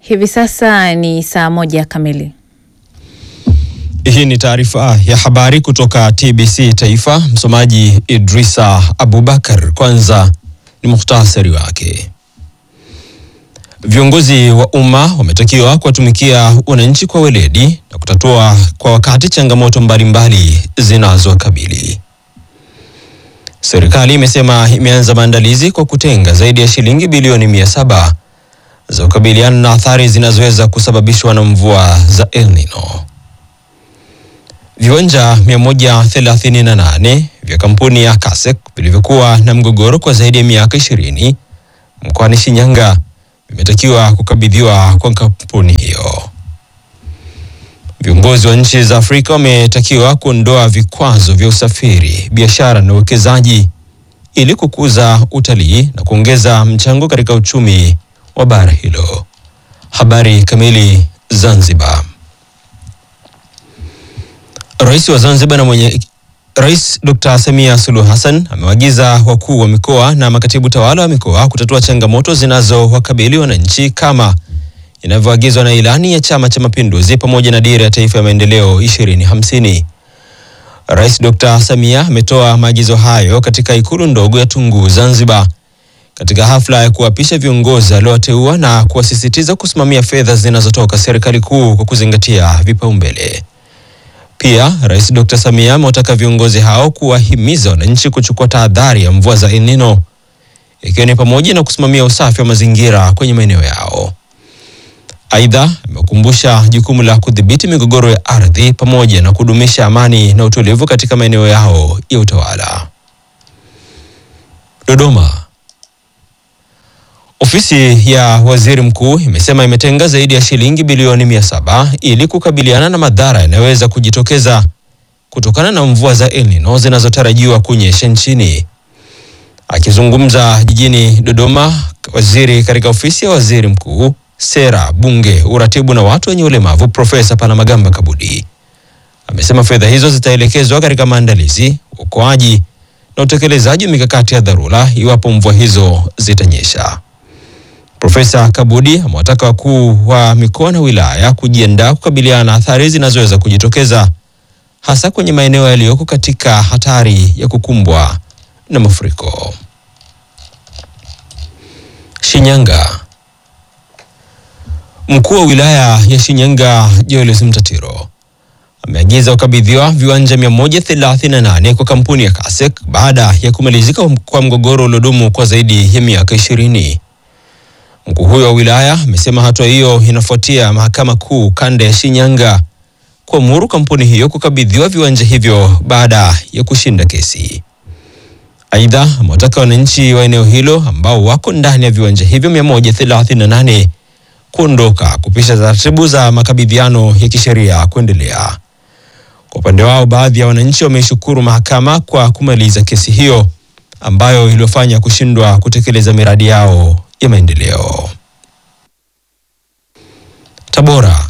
Hivi sasa ni saa moja kamili. Hii ni taarifa ya habari kutoka TBC Taifa. Msomaji Idrisa Abubakar. Kwanza ni muhtasari wake. Viongozi wa umma wametakiwa kuwatumikia wananchi kwa weledi na kutatua kwa wakati changamoto mbalimbali zinazowakabili. Serikali imesema imeanza maandalizi kwa kutenga zaidi ya shilingi bilioni mia saba za kukabiliana na athari zinazoweza kusababishwa na mvua za El Nino. Viwanja 138 vya kampuni ya Kasek vilivyokuwa na mgogoro kwa zaidi ya miaka 20 mkoani Shinyanga vimetakiwa kukabidhiwa kwa kampuni hiyo. Viongozi wa nchi za Afrika wametakiwa kuondoa vikwazo vya usafiri, biashara na uwekezaji ili kukuza utalii na kuongeza mchango katika uchumi wa bara hilo. Habari kamili. Zanzibar. Rais wa Zanzibar na mwenye Rais Dr. Samia Suluhu Hassan amewaagiza wakuu wa mikoa na makatibu tawala wa mikoa kutatua changamoto zinazowakabili wananchi kama inavyoagizwa na ilani ya Chama cha Mapinduzi pamoja na dira ya taifa ya maendeleo 2050. Rais Dr. Samia ametoa maagizo hayo katika ikulu ndogo ya Tunguu, Zanzibar, katika hafla ya kuapisha viongozi aliowateua na kuwasisitiza kusimamia fedha zinazotoka serikali kuu kwa kuzingatia vipaumbele. Pia Rais Dr. Samia amewataka viongozi hao kuwahimiza wananchi kuchukua tahadhari ya mvua za El Nino ikiwa ni pamoja na kusimamia usafi wa mazingira kwenye maeneo yao. Aidha, amekumbusha jukumu la kudhibiti migogoro ya ardhi pamoja na kudumisha amani na utulivu katika maeneo yao ya utawala. Dodoma. Ofisi ya Waziri Mkuu imesema imetenga zaidi ya shilingi bilioni mia saba ili kukabiliana na madhara yanayoweza kujitokeza kutokana na mvua za El Nino zinazotarajiwa kunyesha nchini. Akizungumza jijini Dodoma, waziri katika ofisi ya Waziri Mkuu, Sera, Bunge, Uratibu na watu wenye ulemavu, Profesa Palamagamba Kabudi amesema fedha hizo zitaelekezwa katika maandalizi, uokoaji na utekelezaji wa mikakati ya dharura iwapo mvua hizo zitanyesha. Profesa Kabudi amewataka wakuu wa mikoa na wilaya kujiandaa kukabiliana na athari zinazoweza kujitokeza hasa kwenye maeneo yaliyoko katika hatari ya kukumbwa na mafuriko. Shinyanga. Mkuu wa wilaya ya Shinyanga Joyce Mtatiro ameagiza kukabidhiwa viwanja 138 kwa kampuni ya Kasek baada ya kumalizika kwa mgogoro uliodumu kwa zaidi ya miaka 20. Mkuu huyo wa wilaya amesema hatua hiyo inafuatia mahakama kuu kanda ya Shinyanga kuamuru kampuni hiyo kukabidhiwa viwanja hivyo baada ya kushinda kesi. Aidha, amewataka wananchi wa eneo hilo ambao wako ndani ya viwanja hivyo 138 kuondoka kupisha taratibu za makabidhiano ya kisheria kuendelea. Kwa upande wao, baadhi ya wananchi wameishukuru mahakama kwa kumaliza kesi hiyo ambayo iliyofanya kushindwa kutekeleza miradi yao ya maendeleo. Tabora.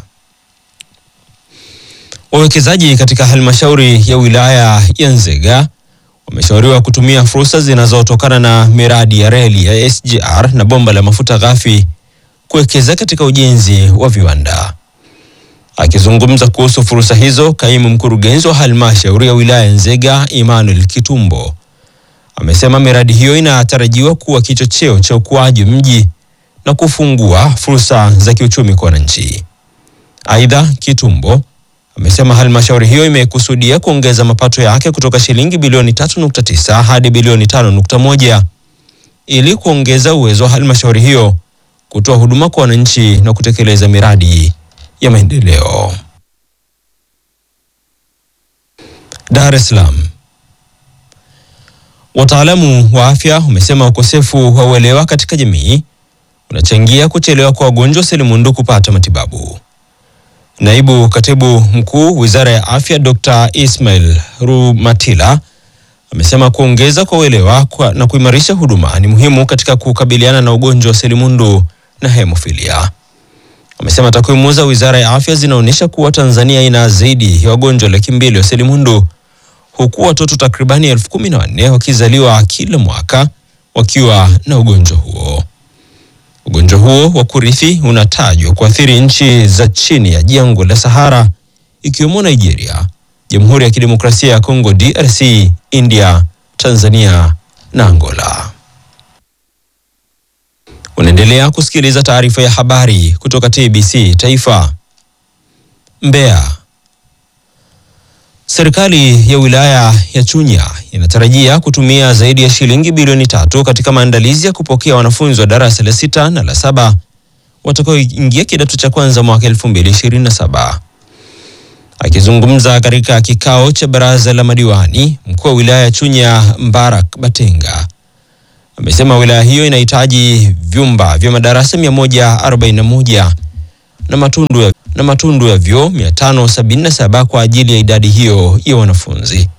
Wawekezaji katika halmashauri ya wilaya ya Nzega wameshauriwa kutumia fursa zinazotokana na miradi ya reli ya SGR na bomba la mafuta ghafi kuwekeza katika ujenzi wa viwanda. Akizungumza kuhusu fursa hizo, kaimu mkurugenzi wa halmashauri ya wilaya ya Nzega Emmanuel Kitumbo amesema miradi hiyo inatarajiwa kuwa kichocheo cha ukuaji mji na kufungua fursa za kiuchumi kwa wananchi. Aidha, Kitumbo amesema halmashauri hiyo imekusudia kuongeza mapato yake kutoka shilingi bilioni 3.9 hadi bilioni 5.1 ili kuongeza uwezo wa halmashauri hiyo kutoa huduma kwa wananchi na kutekeleza miradi ya maendeleo. Dar es Salaam. Wataalamu wa afya wamesema ukosefu wa uelewa katika jamii unachangia kuchelewa kwa wagonjwa selimundu kupata matibabu. Naibu Katibu Mkuu Wizara ya Afya Dr. Ismail Rumatila amesema kuongeza kwa uelewa kwa na kuimarisha huduma ni muhimu katika kukabiliana na ugonjwa wa selimundu na hemofilia. Amesema takwimu za Wizara ya Afya zinaonyesha kuwa Tanzania ina zaidi ya wagonjwa laki mbili wa selimundu huku watoto takribani elfu kumi na wanne wakizaliwa kila mwaka wakiwa na ugonjwa huo. Ugonjwa Ugonjwa huo wa kurithi unatajwa kuathiri nchi za chini ya jangwa la Sahara ikiwemo Nigeria, Jamhuri ya Kidemokrasia ya Kongo DRC, India, Tanzania na Angola. Unaendelea kusikiliza taarifa ya habari kutoka TBC Taifa. Mbeya. Serikali ya wilaya ya Chunya inatarajia kutumia zaidi ya shilingi bilioni tatu katika maandalizi ya kupokea wanafunzi wa darasa la sita na la saba watakaoingia kidato cha kwanza mwaka 2027. Akizungumza katika kikao cha baraza la madiwani, mkuu wa wilaya ya Chunya Mbarak Batenga amesema wilaya hiyo inahitaji vyumba vya madarasa 141 na matundu ya, na matundu ya vyoo 577 kwa ajili ya idadi hiyo ya wanafunzi.